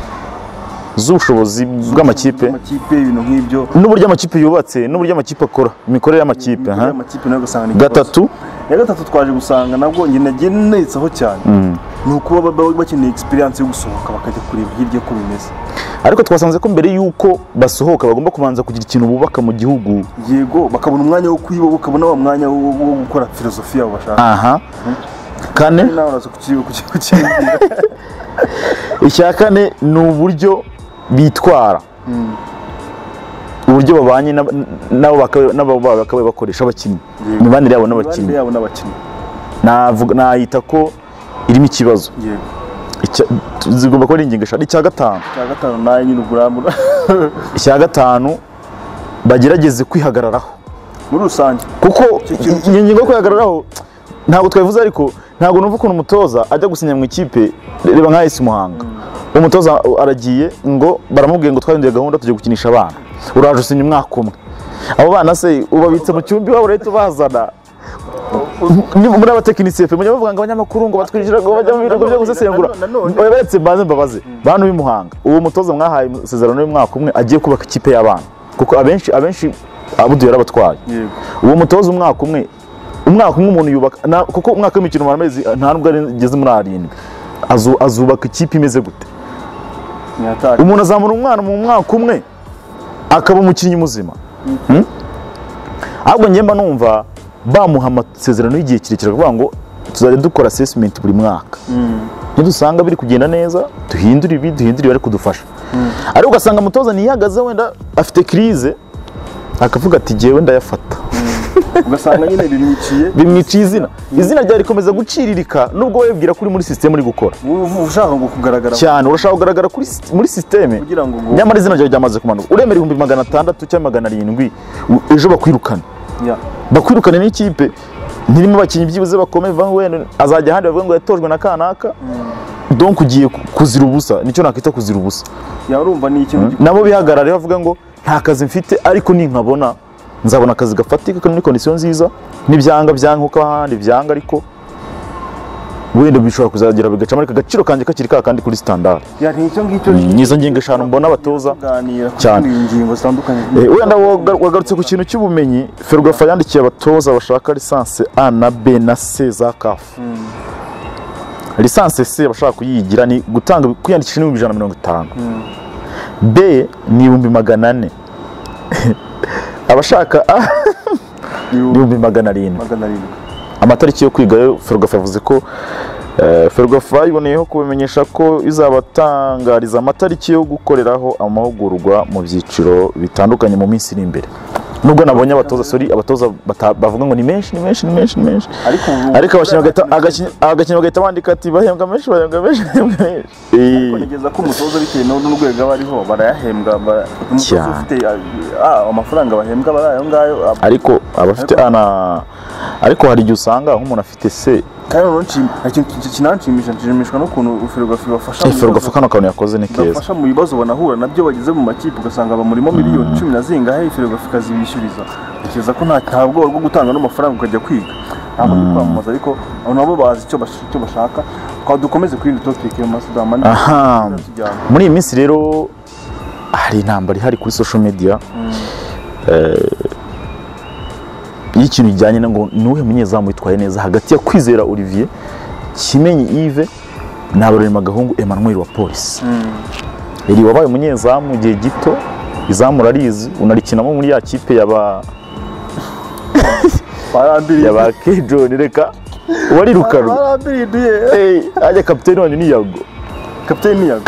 z'ubushobozi bw'amakipe amakipe ibintu nk'ibyo n'uburyo amakipe yubatse n'uburyo amakipe akora imikorere y'amakipe aha. amakipe nayo ugasanga ni ikibazo. gatatu iya gatatu twaje gusanga nabwo njye nagiye netsaho cyane ni ukuba baba bakeneye experience yo gusohoka bakajya kureba hirya ko bimeze ariko twasanze ko mbere y'uko basohoka bagomba kubanza kugira ikintu bubaka mu gihugu yego bakabona umwanya wo kwiba bakabona wa mwanya wo wo gukora filozofi yabo bashaka aha kane nawe uraza kuki- kuki- kukibwira icya kane ni uburyo bitwara uburyo babanye n'ab- n'abo bakabaye- n'abo baba bakabaye bakoresha abakinnyi Yego. imibanire yabo imibanire n'abakinnyi yabo n'abakinnyi Navuga- nayita ko irimo ikibazo yego Icya- zigomba kuba ari ingingo eshatu icya gatanu icya gatanu nayo nyine uburambu icya gatanu bagerageze kwihagararaho muri rusange kuko kintu- iyo ngingo yo kwihagararaho ntabwo twabivuze ariko ntabwo numva ukuntu umutoza ajya gusinya mu ikipe reba nka esi muhanga umutoza aragiye ngo baramubwiye ngo twahinduye gahunda tujya gukinisha abana uraje usinya umwaka umwe abo bana se ubabitse mu cyumba iwabo leta ubazana Ni- muri abatekinisiyefe mujya bavuga ngo abanyamakuru ngo batwishyura ngo bajya mu birego byo gusesengura Nanone- Oya, baretse mbanze mbabaze bantu b'i Muhanga uwo mutoza mwahaye amasezerano y'umwaka umwe agiye kubaka ikipe y'abana kuko abenshi abenshi abudu yarabatwaye yego uwo mutoza umwaka umwe umwaka umwe umuntu yubaka na- kuko umwaka w'imikino umara amezi nta nubwo ageze muri arindwi Azu- azubaka ikipe imeze gute ntiyataka umuntu azamura umwana mu mwaka umwe akaba umukinnyi muzima Hmm? ahubwo njye mba numva bamuha amasezerano y'igihe kirekire kuvuga ngo tuzajya dukora assessment buri mwaka nidusanga biri kugenda neza duhindure ibi duhindure ibi, bari kudufasha ariko ugasanga umutoza ntiyihagaze wenda afite crise akavuga ati jyewe ndayafata ugasanga nyine bimwiciye bimwiciye izina izina ryawe rikomeza guciririka nubwo wibwira ko uri muri sisiteme uri gukora uba uba ushaka ngo kugaragara cyane urashaka kugaragara kuri sis- muri sisiteme kugira ngo ngo nyamara izina ryawe ryamaze kumanuka uremera ibihumbi magana atandatu cyangwa magana arindwi u- ejo bakwirukana ya bakwirukana n'ikipe ntirimo abakinnyi byibuze bakomeye vaho wenda azajya ahandi bavuga ngo yatojwe na kanaka donc ugiye ku- kuzira ubusa nicyo nakwita kuzira ubusa ya urumva ni ikintu gikora nabo bihagarare bavuga ngo nta kazi mfite ariko ninkabona nzabona akazi gafatika kari muri kondisiyo nziza n'ibyanga byanga kuko ahandi byanga ariko wenda bishobora kuzagera bigacamo ariko agaciro kanjye kakiri ka kandi kuri standard ya ni icyo ngicyo ni izo ngingo eshanu mbona abatoza kuganira ku Cyane. zindi ngingo zitandukanye Eh, wenda waga- wagarutse ku kintu cy'ubumenyi ferwafa yandikiye abatoza bashaka lisansi a na b na c za kafu lisansi c bashaka kuyigira ni gutanga kwiyandikisha n'ibihumbi ijana na mirongo itanu b ni ibihumbi magana ane abashaka a ni ibihumbi ibihumbi magana arindwi magana arindwi amatariki yo kwiga yo ferwafa yavuze ko eh, ferwafa iboneyeho kubamenyesha ko izabatangariza amatariki yo gukoreraho amahugurwa mu byiciro bitandukanye mu minsi iri imbere nubwo nabonye abatoza sorry abatoza bata- bavuga ngo ni menshi ni menshi ni menshi ni menshi ariko ubu- ariko abakinnyi bagahita- agakinnyi- agakinnyi bagahita bandika ati bahembwa menshi bahembwa menshi bahembwa menshi Eh, kugeza ko umutoza bitewe n'u- n'urwego aba ariho barayahembwa ba- umutoza Cyane. ufite ah, amafaranga bahembwa bari ayo ngayo ah, ariko abafite ana ariko hari igihe usanga nk'umuntu afite se kandi noneho nshim- ikintu ki- kinanshimisha nshimishwa n'ukuntu ferwafa ibafasha mu bibazo- ferwafa kano kantu yakoze ni keza ibafasha mu bibazo banahura nabyo bageze mu makipe ugasanga bamurimo miliyoni cumi na zingahe ferwafa ikazibishyuriza utekereza ko nta nta bwoba bwo gutanga n'amafaranga ukajya kwiga ntabwo ndi kwamamaza ariko abo nabo bazi icyo bash- icyo bashaka twaba dukomeze kuri iyi topike mu masidama aha tujyana muri iyi minsi rero hari intambara ihari kuri social media Eh, y'ikintu kijyanye no ngo ni uwuhe munyezamu witwaye neza hagati ya kwizera olivier kimenyi yves na baroremagahungu emmanuel wa polisi iri wabaye umunyezamu igihe gito izamu urarizi unarikinamo muri ya kipe yaba barambiriye yaba kejoni reka warirukanwe barambiriye Eh, ajya kapiteni wanyu ni yago kapiteni yago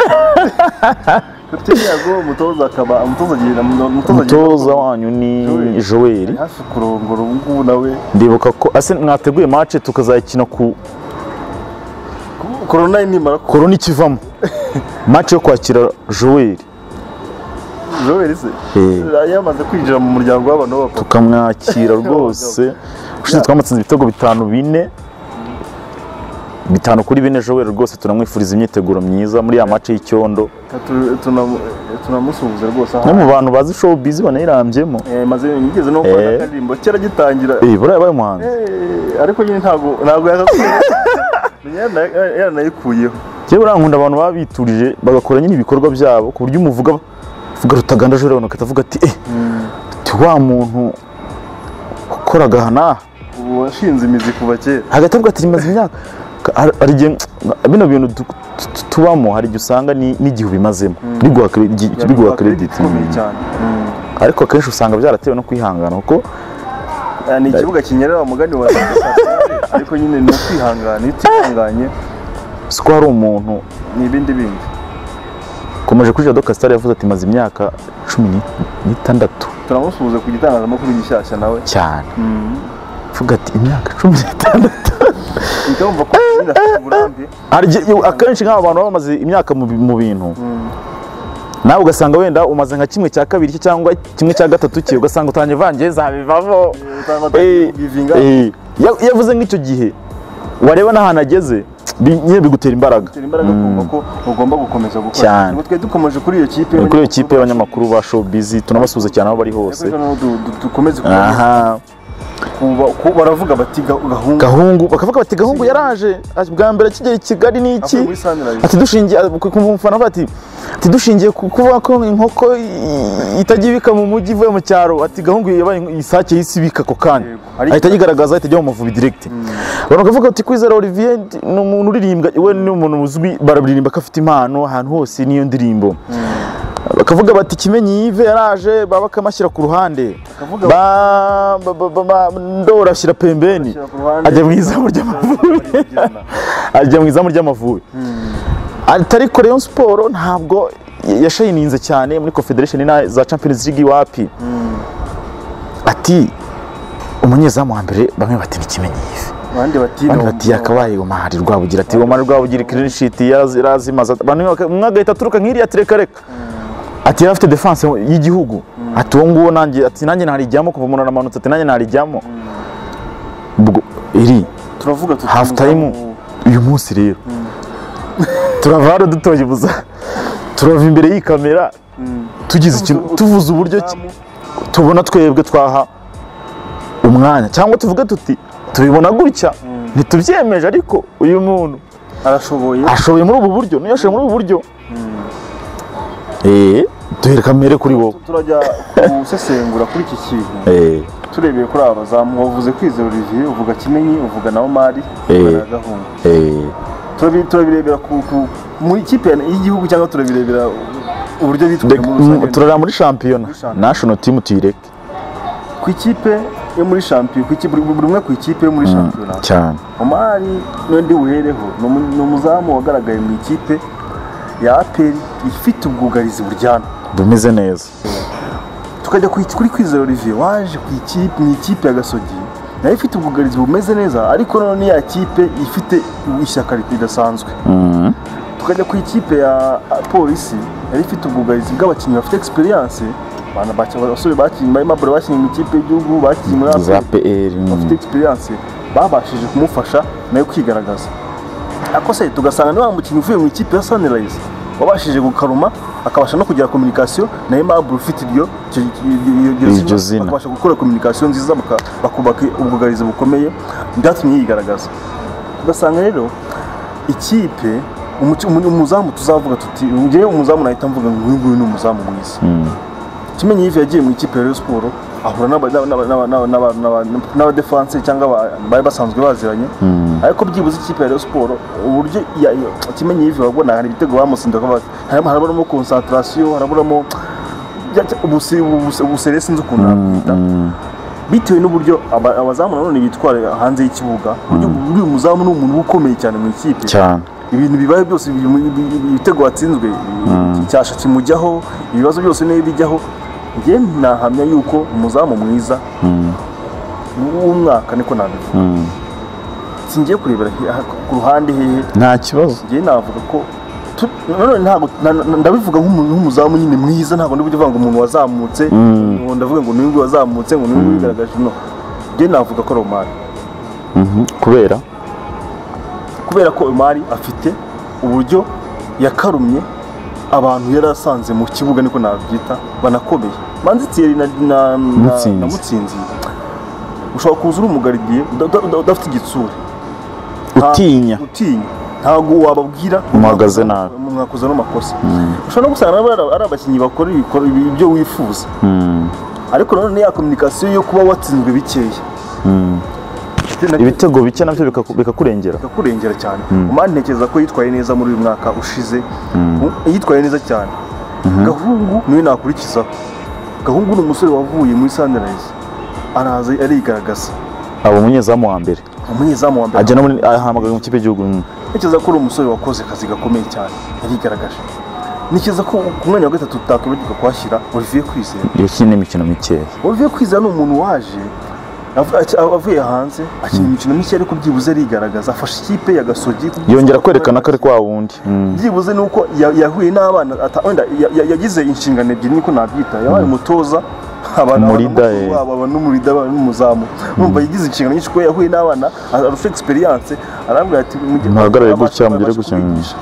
kapiteni yago umutoza akaba umutoza agira umutoza agira- umutoza wanyu ni Joel. joel hafi kurongora ubu ngubu nawe ndibuka ko ase mwateguye match tukazayikina ku korona ye nimara ku korona ikivamo match yo kwakira joel Joel se yamaze kwinjira mu muryango w'abantu b'abapapa tukamwakira rwose ushize twamutsinze ibitego bitanu bine bitanu kuri bine joel rwose turamwifuriza imyiteguro myiza muri ya match y'icyondo Tu- tunamu- tunamusuhuza rwose no aha mu bantu bazi show bizi banayirambyemo Eh, maze yigeze no gukora Eh. akaririmbo kera agitangira eh buriya yabaye umuhanzi Eh, ariko nyine ntabwo ntabwo yagakuye yaranayikuyeho njyewe buriya nkunda abantu baba biturije bagakora nyine ibikorwa byabo ku buryo umuvuga uvuga rutaganda joel abantu bagahita bavuga ati eh ati wa muntu wakoraga aha n'aha ubu washinze imizi kuva kera hagati avuga ati rimaze imyaka Hari- hari igihe bino bintu du- tu- tubamo hari igihe usanga ni- n'igihe ubimazemo biguha credit- gi- biguha credit ikomeye cyane ariko akenshi usanga byaratewe no kwihangana kuko Ah, ni ikibuga kinyerera umugani wa ariko nyine ni ukwihangana iyo utihanganye si ko hari umuntu ni ibindi bindi ukomeje kuri jado kasitari yavuze ati maze imyaka cumi ni- n'itandatu turamusuhuza ku gitangazamakuru gishyashya nawe cyane avuga ati imyaka cumi n'itandatu ikamva ko nyine afite uburambe Hari igihe- iyo- akenshi nk'aba bantu baba bamaze imyaka mu bi- mu bintu nawe ugasanga wenda umaze nka kimwe cya kabiri cye cyangwa kimwe cya gatatu cye ugasanga utangiye vangeza bivamo utanga Eh, ubwivinga eh, ya- iyo avuze nk'icyo gihe wareba n'ahantu ageze bi- nyine bigutera imbaraga bitera imbaraga kumva ko ugomba gukomeza gukora Cyane. Ubwo twari dukomeje kuri iyo kipe kuri iyo kipe y'abanyamakuru ba showbiz tunabasuhuza cyane aho bari hose Ariko noneho du- du- dukomeze kuba- aha kuba- ku- baravuga bati "Ga- gahunga gahungu bakavuga bati gahungu yaraje Ati, bwa mbere akigera i kigali ni iki Avuye muri Sunrise. ati dushingiye ku- ku mufana avuga ati ati dushingiye ku kuvuga ko inkoko i- itajya ibika mu mujyi ivuye mu cyaro ati gahungu yabaye ink- isake y'isi ibika ako kanya Yego. Ariko- ahita ayigaragaza ahita ajya mu muvubi direct abantu bakavuga ati kwizera Olivier ndi- ni umuntu uririmbwa we ni umuntu uzwi bararirimba ko afite impano ahantu hose niyo ndirimbo bakavuga bati kimenyi yive yaraje baba bakamashyira ku ruhande Bakavuga- Ba- ba- ba- ba- ba- ndora ashyira pembeni Ashyira ku ruhande. ajya mu izamu ry'amavubi Barigena. ajya mu izamu ry'amavubi ariko Rayon siporo ntabwo yashayininze cyane muri confederation na za champions league iwapi ati umunyezamu wa mbere bamwe bati ni kimenyi yive abandi bati abandi ni bati yakabaye omari rwabugira ati omari rwabugira clean sheet yaraz- yarazimaze abantu baka- umwe agahita aturuka nk'iriya tereka reka ati yari afite defense y'igihugu ati uwo nguwo nanjye ati nanjye narijyamo kuva umuntu aramanutse ati nanjye narijyamo ubwo iri turavuga tuti half time uyu munsi rero turava hano dutoye ubuza turava imbere y'iyi kamera tugize ikintu tuvuze uburyo ki- tubona twebwe twaha umwanya cyangwa tuvuge tuti tubibona gutya ntitubyemeje ariko uyu muntu arashoboye ashoboye muri ubu buryo niyo ashoboye muri ubu buryo eee duhere kamere kuri wowe turajya gusesengura kuri iki kintu eee turebeye kuri aba bazamu wavuze kwizera Olivier uvuga kimenyi uvuga na Omar uvuga na gahunda eee Turabi- turabirebera ku ku- mu ikipe y'igihugu cyangwa turabirebera uburyo bitwaye muri rusange turareba muri shampiyona shampiyona. national team tuyireke ku ikipe yo muri shampiyona ku ikipe buri buri umwe ku ikipe yo muri shampiyona cyane Omari n'undi buhereho ni umu- ni umuzamu wagaragaye mu ikipe ya APR ifite ubwugarizi buryana bumeze neza tukajya ku- kuri kwizera Olivier waje ku ikipe mu ikipe ya Gasogi nayo ifite ubwugarizi bumeze neza ariko none ya kipe ifite ishyaka ridasanzwe tukajya ku ikipe ya polisi yari ifite ubwugarizi bw'abakinnyi bafite experience bana baca- abasore bakinnye barimo bora bakinnye mu ikipe y'igihugu bakinnye muri za APR pr bafite experience babashije kumufasha nayo kwigaragaza ariko se tugasanga niba mukinnyi uvuye mu ikipe ya Sunrise wabashije gukaruma akabasha no kugira communication na Aimable ufite iryo iryo- iryo- iryo- Iryo zina. bakabasha gukora communication nziza baka- bakubaka ubwugarizi bukomeye byatumye yigaragaza ugasanga rero ikipe umuki- umu- umuzamu tuzavuga tuti ngewe umuzamu nahita mvuga ngo uyu nguyu ni umuzamu mwiza kimenyi yive yagiye mu ikipe ya Rayon Sport ahura n'aba- n'aba- n'aba- n'aba- n'aba- n'aba- n'abadefense cyangwa aba- bari basanzwe baziranye ariko byibuze ikipe ya Rayon Sport uburyo iya- iyo- kimenyi yive wabona hari ibitego bamusinda ko baz- harimo haraburamo concentration haraburamo bya- ubuse- ubuse- ubusere sinzi ukuntu nakwita bitewe n'uburyo aba- abazamu nanone bitwara hanze y'ikibuga uburyo uyu muzamu ni umuntu uba ukomeye cyane mu ikipe cyane ibintu bibaye byose ibi- ibi- ibi- ibitego watsinzwe icyasha kimujyaho ibibazo byose niyo bijyaho njye nahamya yuko umuzamu mwiza w'umwaka niko nabivuga singiye kurebera he- aha- ku ruhande hehe nta kibazo njye navuga ko tu- nanone ntabwo na- na- ndabivuga nk'umuntu w'umuzamu nyine mwiza ntabwo ndi bujye uvuga ngo umuntu wazamutse ngo ndavuga ngo ni nguyu wazamutse ngo ni nguyu wigaragaje no njye navuga ko ari umwaka kubera kubera ko Omari afite uburyo yakarumye abantu yari asanze mu kibuga niko nabyita banakomeye manzi Thierry na, na, na, Mutsinzi. na mutsinzi ushobora kuza uri umugaridiye uda- uda- uda- udafite igitsure Nta- utinya utinya ntabwo wababwira Muhagaze nabi. mwakoze n'amakosa ushobora no gusanga nabo ari- ari abakinnyi bakora ibikora- ibyo wifuza ariko nanone ya kominikasiyo yo kuba watsinzwe bikeya ibitego bike nabyo bikaku- bikakurengera bikakurengera cyane umwari ntekereza ko yitwaye neza muri uyu mwaka ushize yitwaye neza cyane gahungu niwe nakurikizaho gahungu ni umusore wavuye muri sunrise araza arigaragaza aba umunyezamu wa mbere umunyezamu wa mbere ajya no muri ahamagaye mu kipe y'igihugu mm. ntekereza ko uri umusore wakoze akazi gakomeye cyane yarigaragaje ntekereza ko ku mwanya wa gatatu utakwibagirwa kuhashyira Olivier Kwizera iyo kindi imikino mikeya Olivier Kwizera ni umuntu waje av- ac- avuye hanze akina imikino mishya ariko byibuze arigaragaza afasha ikipe ya Gasogi kubyibuze- yongera kwerekana ko ari kwa wundi Mm. byibuze ni uko ya- yahuye n'abana ata- wenda ya- ya- yagize inshingano ebyiri niko nabyita yabaye umutoza aba- aba Umurida, eh. n'umukuru wabo, aba n'umurida aba n'umuzamu numva yagize inshingano nyinshi kuko yahuye n'abana arusha egisperiyanse arambwira ati mujye- Muhagarare abasha- gutya, mugire abasha gutya. kubigisha.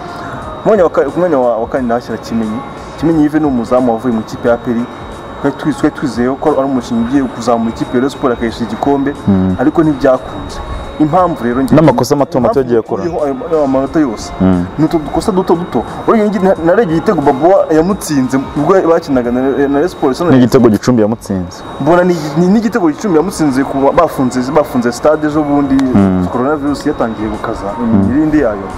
Ku mwanya wa ka- ku mwanya wa wa kane ndahashyira kimenyi kimenyi yive ni umuzamu wavuye mu ikipe ya peri twari twiz- twari twizeye ko ari umukinnyi ugiye kuzamura ikipe ya Rayon siporo akayishyira igikombe ariko ntibyakunze impamvu rero njye- N'amakosa mato mato yagiye akora. Impamvu kuriho ayo- amanota yose ni utu dukosa duto duto urya ngi- na- narebye igitego babuwa yamutsinze ubwo bakinaga na na Rayon siporo isa na- n'igitego gicumbi yamutsinze mbona ni ni- ni igitego gicumbi yamutsinze ku ba- bafunze bafunze stade ejo bundi coronavirus yatangiye gukaza imirindi yayo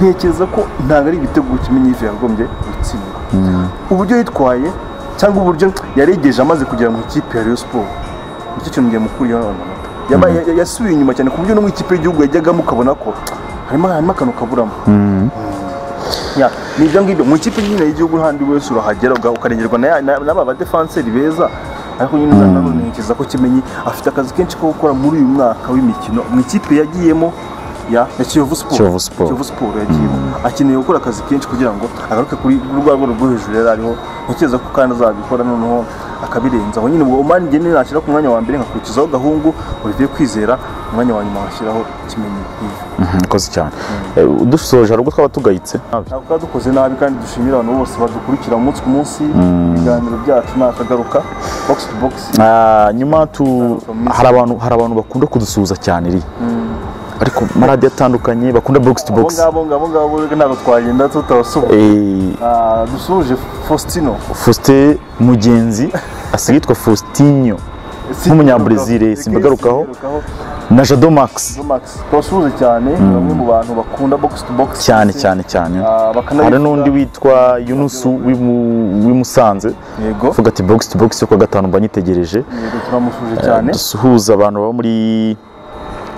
ntekereza ko ntabwo ari ibitego kimenyi yife yagombye gutsindwa uburyo yitwaye cyangwa uburyo yaregeje amaze kugera mu ikipe ya Rayon Sport nicyo kintu ngiye mukuriye hano amanota Yabaye- ya- yasubiye inyuma cyane ku buryo no mu ikipe y'igihugu yajyagamo ukabona ko harimo harimo akantu kaburamo Ya, ni ibyo ngibyo mu ikipe nyine y'igihugu handi wese urahagera uga- ukarengerwa na ya- na- n'aba badefanseri beza ariko nyine uzanabonekeza ko kimenyi afite akazi kenshi ko gukora muri uyu mwaka w'imikino mu ikipe yagiyemo ya ya Kiyovu Sport Kiyovu Sport. Kiyovu Sport yagiyemo akeneye gukora akazi kenshi kugira ngo agaruke kuri kuri rwa rwego rwo hejuru yari ariho ntekereza ko kandi azabikora noneho akabirenzaho nyine ubwo Omani njye niyo nashyira ku mwanya wa mbere nkakurikizaho gahungu Olivier Kwizera umwanya wa nyuma nkashyiraho kimenyi mkoze cyane Eh, dusoje hari ubwo twaba tugayitse ntabwo twaba dukoze nabi kandi dushimira abantu bose badukurikira umunsi ku munsi ibiganiro byacu ni akagaruka bogisi tu bogisi Ah, nyuma tu Famisa. hari abantu hari abantu bakunda kudusuhuza cyane iri ariko maradiyo atandukanye bakunda bogisi tu abo bogisi ngabo abo ngabo rero ntabwo twagenda tutabasuhuza Ah, dusuhuje faustino faustin mugenzi asigaye yitwa faustinho Nk'umunyabrazil, simbagarukaho. na jado max twasuhuje cyane ni bamwe mu bantu bakunda bogisi tu bogisi cyane cyane cyane hari n'undi witwa yunusu w'i- w'i Musanze yego uvuga ati bogisi tu bogisi yo kuwa gatanu mba nyitegereje yego turamusuhuje cyane dusuhuza abantu baba muri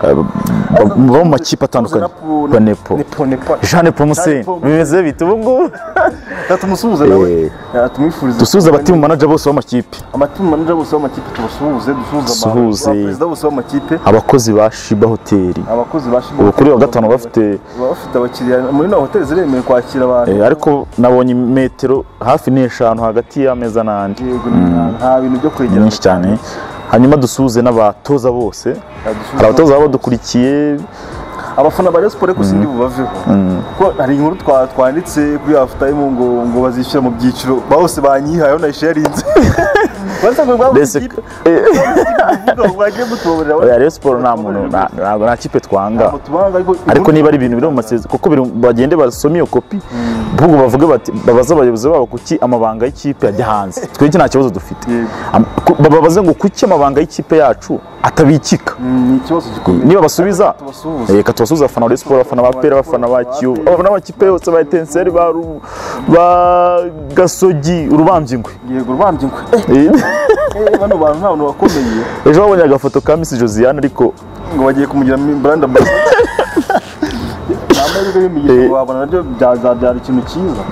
eh, ba- baba mu makipe atandukanye banepo nepo nepo jeanne pomuseni Jeanne Paul bimeze bite ubu ngubu tumusuhuze nawe Eh, Ah, tumwifurize dusuhuza abatimu manager bose b'amakipe amatimu manager bose b'amakipe tubasuhuze dusuhuze Dusuhuze. perezida bose b'amakipe abakozi ba shiba hoteli abakozi ba Shiboga ubu kuri wa gatanu bafite baba bafite abakiriya muri na hoteli ziremewe kwakira abantu eh, ariko nabonye metero hafi n'eshanu hagati y'ameza n'andi Yego, nta- nta bintu byo ni kwegerana nyinshi cyane hanyuma dusuhuze n'abatoza bose Yadusubiza- hari abatoza baba badukurikiye abafana ba Rayon Sport ariko sindi bubaveho kuko hari inkuru twa- twanditse kuri afutayimu ngo ngo bazishyura mu byiciro ba bose banyihayeho nayisharinze basanga ngo Mbese- bagiye mutubabarira oya rero siporo nta muntu nta- ntabwo nta kipe twanga ariko niba ari ibintu biri mu masezerano kuko biri mu- bagende basome iyo kopi ahubwo bavuge bati babaze abayobozi babo kuki amabanga y'ikipe ajya hanze twebwe nta kibazo dufite Yego. Am- ku- babaze ngo kuki amabanga y'ikipe yacu atabikika ni ikibazo gikomeye niba basubiza tubasuhuze reka tubasuhuze abafana ba Rayon Sport, abafana ba pera abafana ba kiyovu abafana b'amakipe yose ba etenseri ba Ru- ba gasogi urubambye ingwe yego rwambye ngo eh bano bantu nta bantu bakomeye ejo babonye agafoto ka misi josiane ariko ngo bagiye kumugira brand ambassador amahirwe y'imigisha wabona nabyo byazabyara ikintu cyiza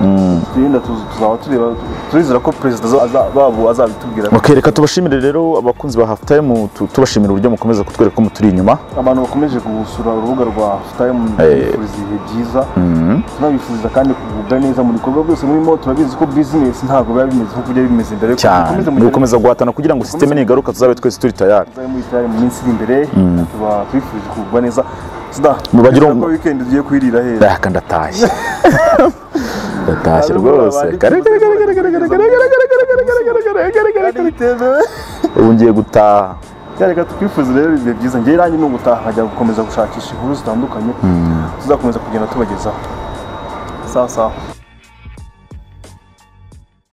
tugenda tuz- tuzaba tureba turizera ko perezida aza- aza- babo azabitubwira Ok, reka tubashimire rero abakunzi ba hafu tayimu tubashimira uburyo mukomeza kutwereka ko muturi inyuma abantu bakomeje gusura urubuga rwa Time tubifuriza ibihe byiza tunabifuriza kandi kugubwa neza mu bikorwa byose murimo turabizi ko business ntabwo biba bimeze nk'uko byari bimeze mbere cyane ni mugere- ugukomeza guhatana kugira ngo sisiteme nigaruka tuzabe twese turi tayari tuzabe muri Time mu minsi iri imbere tuba twifurije kugubwa neza sida Mubagire ko um- weekend ugiye kwirira heza reka ndatashye ndatashye rwose Kare, kare, kare, kare, kare, kare, kare, kare, kare, kare, kare, kare, kare, kare, kare, kare, kare. ubu ngiye gutaha byareka tukwifuza rero ibihe byiza ngewe nanjye ni ugutaha nkajya gukomeza gushakisha inkuru zitandukanye tuzakomeza kugenda tubagezaho saa saa